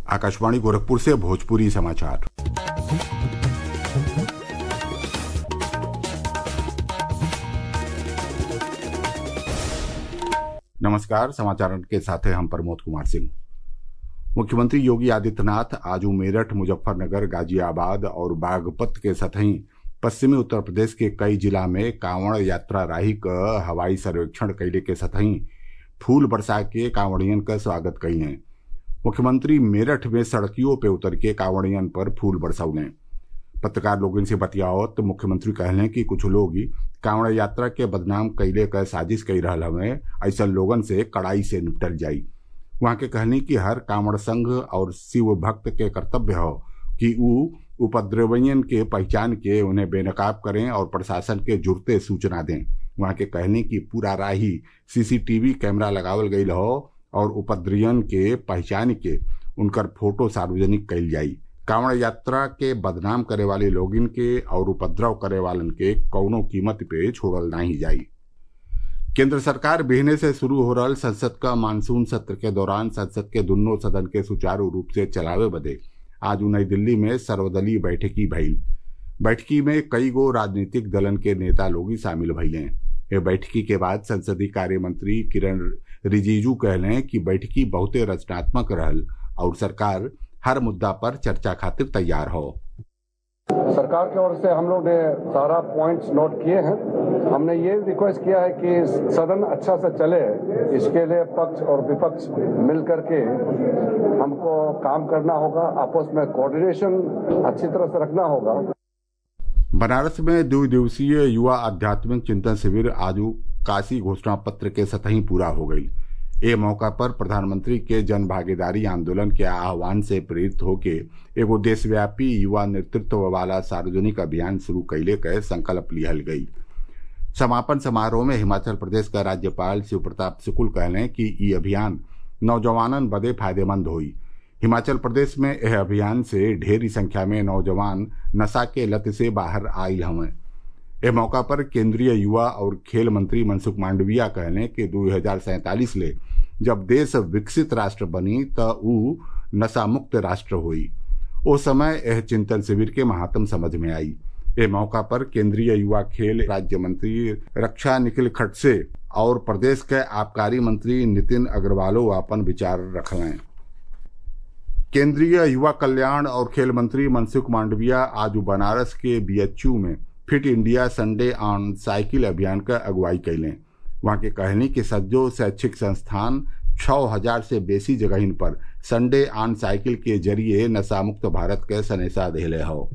आकाशवाणी गोरखपुर से भोजपुरी समाचार नमस्कार समाचार के साथ हैं हम प्रमोद कुमार सिंह मुख्यमंत्री योगी आदित्यनाथ आज मेरठ मुजफ्फरनगर गाजियाबाद और बागपत के सतही पश्चिमी उत्तर प्रदेश के कई जिला में कांवड़ यात्रा राही क हवाई सर्वेक्षण कैले के सतही फूल बरसा के कांवड़ियन का स्वागत कई हैं मुख्यमंत्री मेरठ में सड़कियों पे उतर के कांवड़ियन पर फूल बरसौले पत्रकार लोगन से बतियावत तो मुख्यमंत्री कहले कि कुछ लोग कांवड़ यात्रा के बदनाम कैले क साजिश कई रहल हवे ऐसा लोगन से कड़ाई से निपटल जाई वहां के कहनी कि हर कांवड़ संघ और शिव भक्त के कर्तव्य हो कि ऊ उपद्रवियन के पहचान के उन्हें बेनकाब करें और प्रशासन के जुड़ते सूचना दें वहां के कहने की पूरा राही सीसीटीवी कैमरा लगावल गई हो और उपद्रवियन के पहचान के उनकर फोटो सार्वजनिक कैल जाई कांवड़ यात्रा के बदनाम करे वाले लोगिन के और उपद्रव करे वालन के कौनो कीमत पे छोड़ल नहीं जाई केंद्र सरकार बिहने से शुरू हो रहा संसद का मानसून सत्र के दौरान संसद के दोनों सदन के सुचारू रूप से चलावे बदे आज नई दिल्ली में सर्वदलीय बैठकी भइल बैठकी में कई गो राजनीतिक दलन के नेता लोग शामिल भइले ये बैठकी के बाद संसदीय कार्य मंत्री किरण रिजिजू कहले कि बैठकी बहुते रचनात्मक रहल और सरकार हर मुद्दा पर चर्चा खातिर तैयार हो सरकार की ओर से हम लोग ने सारा पॉइंट्स नोट किए हैं हमने ये रिक्वेस्ट किया है कि सदन अच्छा से चले इसके लिए पक्ष और विपक्ष मिल करके हमको काम करना होगा आपस में कोऑर्डिनेशन अच्छी तरह से रखना होगा बनारस में दो दिवसीय युवा आध्यात्मिक चिंतन शिविर आज काशी घोषणा पत्र के सतही पूरा हो गई ए मौका पर प्रधानमंत्री के जन भागीदारी आंदोलन के आह्वान से प्रेरित होके एगो देशव्यापी युवा नेतृत्व वाला सार्वजनिक अभियान शुरू कैले के संकल्प लिहल गई समापन समारोह में हिमाचल प्रदेश का राज्यपाल शिव प्रताप शुक्ल कहले कि ई अभियान नौजवानन बदे फायदेमंद हुई हिमाचल प्रदेश में यह अभियान से ढेरी संख्या में नौजवान नशा के लत से बाहर आयल हवें इस मौका पर केंद्रीय युवा और खेल मंत्री मनसुख मांडविया कहले कि दो हजार सैंतालीस ले जब देश विकसित राष्ट्र बनी त ऊ नशा मुक्त राष्ट्र हुई उस समय यह चिंतन शिविर के महात्म समझ में आई इस मौका पर केंद्रीय युवा खेल राज्य मंत्री रक्षा निखिल खड़से और प्रदेश के आबकारी मंत्री नितिन अग्रवालो अपन विचार रखलें केंद्रीय युवा कल्याण और खेल मंत्री मनसुख मांडविया आज बनारस के बीएचयू में fit India Sunday on cycle अभियान का अगुवाई कैलें वहां के कहनी कि सज्जो शैक्षिक संस्थान छः हजार से बेसी जगहिन पर संडे ऑन साइकिल के जरिए नशा मुक्त भारत के सनेसा देले हो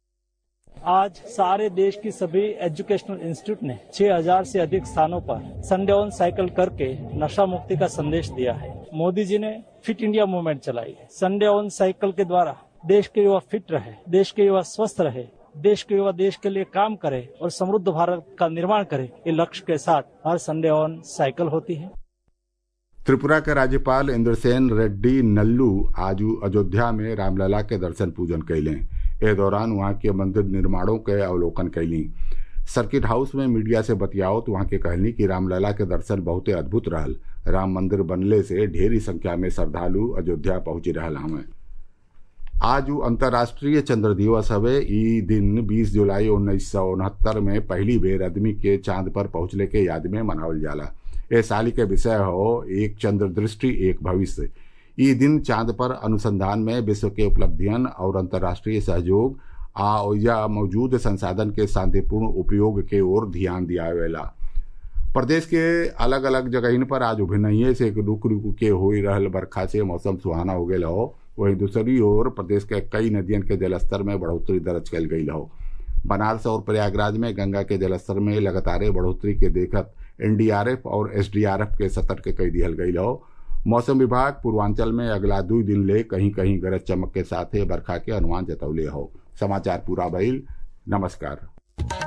आज सारे देश की सभी एजुकेशनल इंस्टीट्यूट ने 6000 से अधिक स्थानों पर संडे ऑन साइकिल करके नशा मुक्ति का संदेश दिया है मोदी जी ने फिट इंडिया मूवमेंट चलाई है संडे ऑन साइकिल के द्वारा देश के युवा फिट रहे देश के युवा स्वस्थ रहे देश के युवा देश के लिए काम करे और समृद्ध भारत का निर्माण करे ये लक्ष्य के साथ हर संडे ऑन साइकिल होती है त्रिपुरा के राज्यपाल इंद्रसेन रेड्डी नल्लू आज अयोध्या में रामलला के दर्शन पूजन कैलें ए दौरान वहां के मंदिर निर्माणों के अवलोकन कैली सर्किट हाउस में मीडिया से बतियाओ तो वहां के कहनी कि रामलला के दर्शन बहुते अद्भुत रहल राम मंदिर बनले से ढेरी संख्या में श्रद्धालु अयोध्या पहुंच रहा हमें आज अंतर्राष्ट्रीय चंद्र दिवस हवे ई दिन 20 जुलाई उन्नीस सौ उनहत्तर में पहली बेर आदमी के चांद पर पहुंचले के याद में मनावल जाला ए साल के विषय हो एक चंद्र दृष्टि एक भविष्य ई दिन चांद पर अनुसंधान में विश्व के उपलब्धियन और अंतर्राष्ट्रीय सहयोग आ या मौजूद संसाधन के शांतिपूर्ण उपयोग के ओर ध्यान दियावेला प्रदेश के अलग अलग जगहिन पर आज उभिनइये से रुक रुक के हो रहल बरखा से मौसम सुहाना हो गया हो वहीं दूसरी ओर प्रदेश के कई नदियन के जलस्तर में बढ़ोतरी दर्ज कल गई हो बनारस और प्रयागराज में गंगा के जलस्तर में लगातार बढ़ोतरी के देखत एनडीआरएफ और एसडीआरएफ के सतर्क कई दिहल गई हो मौसम विभाग पूर्वांचल में अगला दो दिन ले कहीं कहीं गरज चमक के साथ बरखा के अनुमान जतौले हो समाचार पूरा भइल नमस्कार